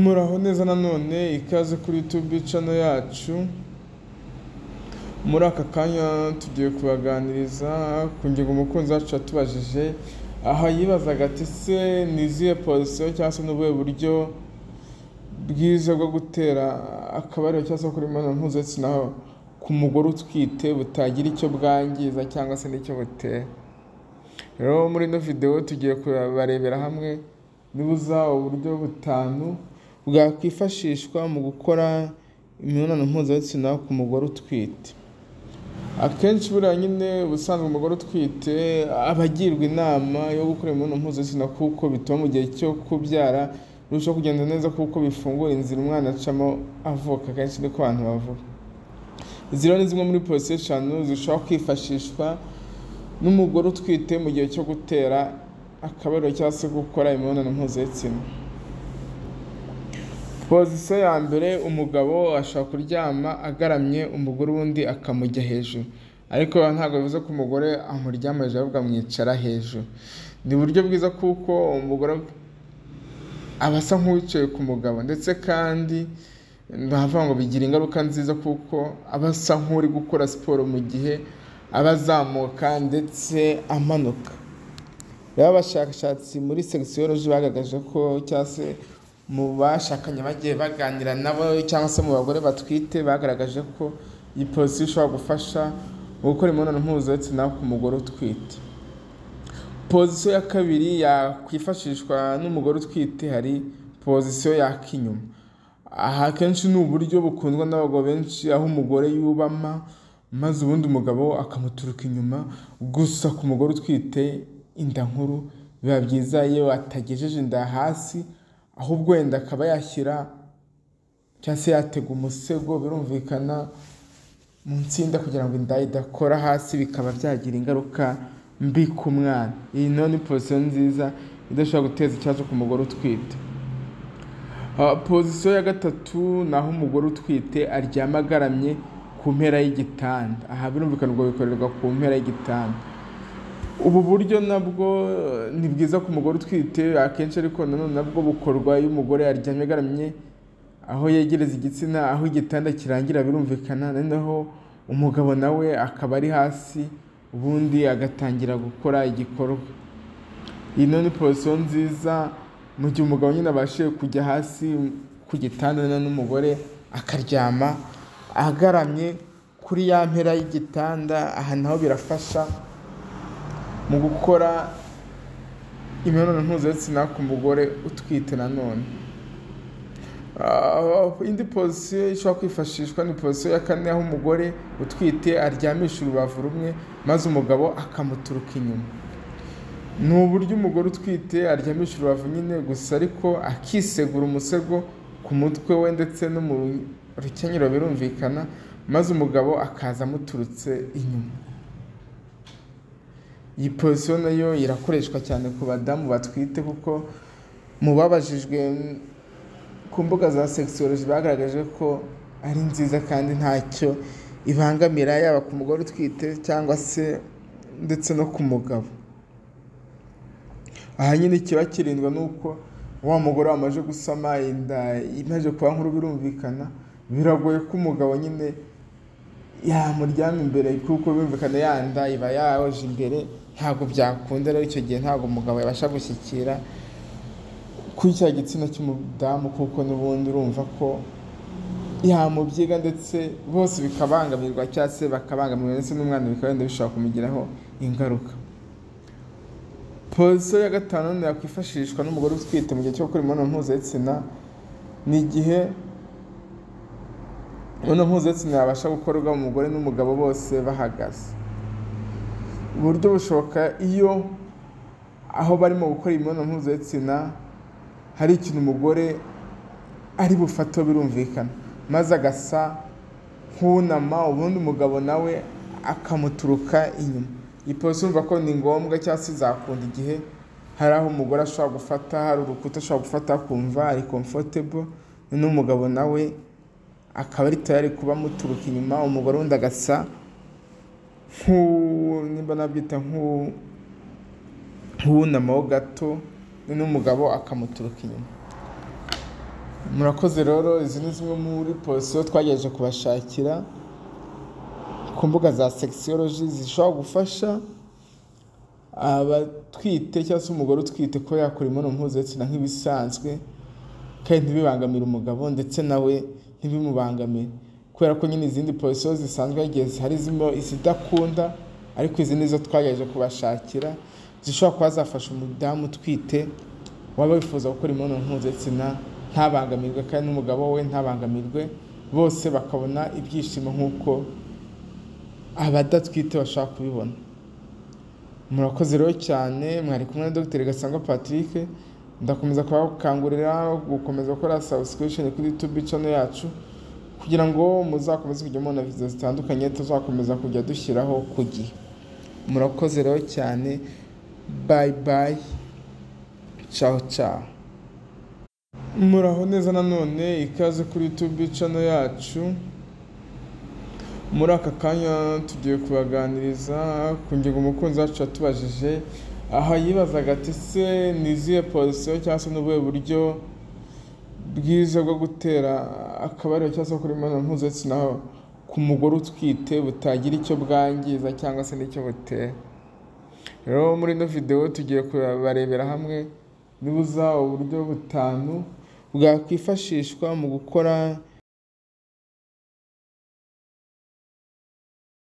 Muraho neza nanone ikaze kuri YouTube channel yacu, muri aka kanya tugiye kubaganiriza ku ngingo umukunzi wacu yatubajije, aha yibazaga ati se ni izihe pozisiyo cyangwa se ni ubuhe buryo bwiza bwo gutera akabariro cyangwa se gukora imibonano mpuzabitsina ku mugore utwite butagira icyo bwangiza cyangwa se n'icyo butera. Rero muri ino videwo tugiye kubarebera hamwe nibuza uburyo butanu bwakwifashishwa mu gukora imibonano mpuzabitsina ku mugore utwite. Akenshi buriya nyine ubusanzwe umugore utwite aba agirwa inama yo gukora imibonano mpuzabitsina kuko bituma mu gihe cyo kubyara birushaho kugenda neza kuko bifungura inzira umwana acamo avuka, akenshi niko abantu bavuga. Izi rero ni zimwe muri pozisiyo eshanu zishobora kwifashishwa n'umugore utwite mu gihe cyo gutera akabariro cyangwa se gukora imibonano mpuzabitsina. Pozisiyo ya mbere umugabo ashobora kuryama agaramye umugore ubundi akamujya hejuru, ariko ntabwo bivuze ko umugore amuryama hejuru ahubwo amwicara hejuru. Ni uburyo bwiza kuko umugore aba asa nk'uwicaye ku mugabo ndetse kandi bavuga ngo bigira ingaruka nziza kuko aba asa nk'uri gukora siporo mu gihe aba azamuka ndetse amanuka. Rero abashakashatsi muri sexology bagaragaje ko cyangwa se mu bashakanye bagiye baganira nabo cyangwa se mu bagore batwite bagaragaje ko iyi pozisiyo ishobora gufasha mu gukora imibonano mpuzabitsina ku mugore utwite. Pozisiyo ya kabiri yakwifashishwa n'umugore utwite hari pozisiyo y'ak'inyuma. Aha akenshi ni uburyo bukundwa n'abagabo benshi aho umugore yubama maze ubundi umugabo akamuturuka inyuma, gusa ku mugore utwite inda nkuru biba byiza iyo atagejeje inda hasi ahubwo wenda akaba yashyira cyangwa se yatega umusego birumvikana munsi y'inda kugira ngo inda idakora hasi bikaba byagira ingaruka mbi ku mwana. Iyi nayo ni pozisiyo nziza idashobora guteza ikibazo ku mugore utwite. Ah, Pozisiyo ya gatatu ni aho umugore utwite aryama agaramye ku mpera y'igitanda. Aha birumvikana ubwo bikorerwa ku mpera y'igitanda. Ubu buryo nabwo eh, ni bwiza ku mugore utwite akenshi ariko nanone nabwo bukorwa iyo umugore aryamye agaramye aho yegereza igitsina aho igitanda kirangira birumvikana noneho umugabo nawe akaba ari hasi ubundi agatangira gukora igikorwa. Iyi nayo ni pozisiyo nziza mu gihe umugabo nyine abashije kujya hasi ku gitanda noneho n'umugore akaryama agaramye kuri ya mpera y'igitanda aha naho birafasha mu gukora imibonano mpuzabitsina ku mugore utwite nanone. Ah, Indi pozisiyo ishobora kwifashishwa ni pozisiyo ya kane aho umugore utwite aryamisha urubavu rumwe maze umugabo akamuturuka inyuma. Ni uburyo umugore utwite aryamisha urubavu nyine gusa ariko akisegura umusego ku mutwe we ndetse no mu rukenyerero birumvikana maze umugabo akaza amuturutse inyuma. Iyi pozisiyo nayo irakoreshwa cyane ku badamu batwite kuko mu babajijwe mm, ku mbuga za sexology bagaragaje ko ari nziza kandi ntacyo ibangamira yaba ku mugore utwite cyangwa se ndetse no ku mugabo. Aha nyine kiba kirindwa n'uko wa mugore wamaze gusama inda imaze kuba nkuru birumvikana biragoye ko umugabo nyine yamuryama imbere kuko birumvikana ya nda iba yaje imbere ntabwo byakunda rero icyo gihe ntabwo umugabo yabasha gushyikira kuri cya gitsina cy'umudamu kuko n'ubundi urumva ko yamubyiga ndetse bose bikabangamirwa cyangwa se bakabangamirwa ndetse n'umwana bikaba wenda bishobora kumugiraho ingaruka. Pozisiyo ya gatanu ni yakwifashishwa n'umugore utwite mu gihe cyo gukora imibonano mpuzabitsina ni igihe imibonano mpuzabitsina yabasha gukorwa umugore n'umugabo bose bahagaze. Uburyo bushoboka iyo aho barimo gukora imibonano mpuzabitsina hari ikintu umugore ari bufateho birumvikana maze agasa nk'unama ubundi umugabo nawe akamuturuka inyuma. Iyi pozisiyo urumva ko ni ngombwa cyangwa se izakunda igihe hari aho umugore ashobora gufata hari urukuta ashobora gufata akumva ari comfortable noneho umugabo nawe akaba ari tayari kuba amuturuka inyuma umugore wundi agasa nk'u- nimba nabyita nk'u- nk'uwunamaho gato noneho umugabo akamuturuka inyuma. murakoze rero izi ni zimwe muri posiyo twagerageje kubashakira ku mbuga za sekisiyoloji zishobora gufasha abatwite cyangwa se umugore utwite kuba yakora imibonano mpuzabitsina nk'ibisanzwe kandi ntibibangamire umugabo ndetse nawe ntibimubangamire kubera ko nyine izindi posiyo zisanzwe yagiye zihari zirimo izidakunda ariko izi nizo twagerageje kubashakira zishobora kuba zafasha umudamu utwite waba wifuza gukora imibonano mpuzabitsina ntabangamirwe kandi n'umugabo we ntabangamirwe bose bakabona ibyishimo nk'uko abadatwite bashaka kubibona murakoze rero cyane mwari kumwe na dogiteri gasangwa patrick ndakomeza kubakangurira gukomeza gukora subscription kuri youtube channel yacu kugira ngo muzakomeze kujya mubona video zitandukanye tuzakomeza kujya dushyiraho ku gihe murakoze rero cyane bye bye ciao ciao muraho neza nanone ikaze kuri youtube channel yacu muri aka kanya tugiye kubaganiriza ku ngingo umukunzi wacu yatubajije aha yibazaga ati se ni izihe posiyo cyangwa se n'ubuhe buryo bwiza bwo gutera akabariro cyangwa se kuri imibonano mpuzabitsina ku mugore utwite butagira icyo bwangiza cyangwa se n'icyo butera rero muri ino videwo tugiye kubarebera hamwe nibuza uburyo butanu bwakwifashishwa mu gukora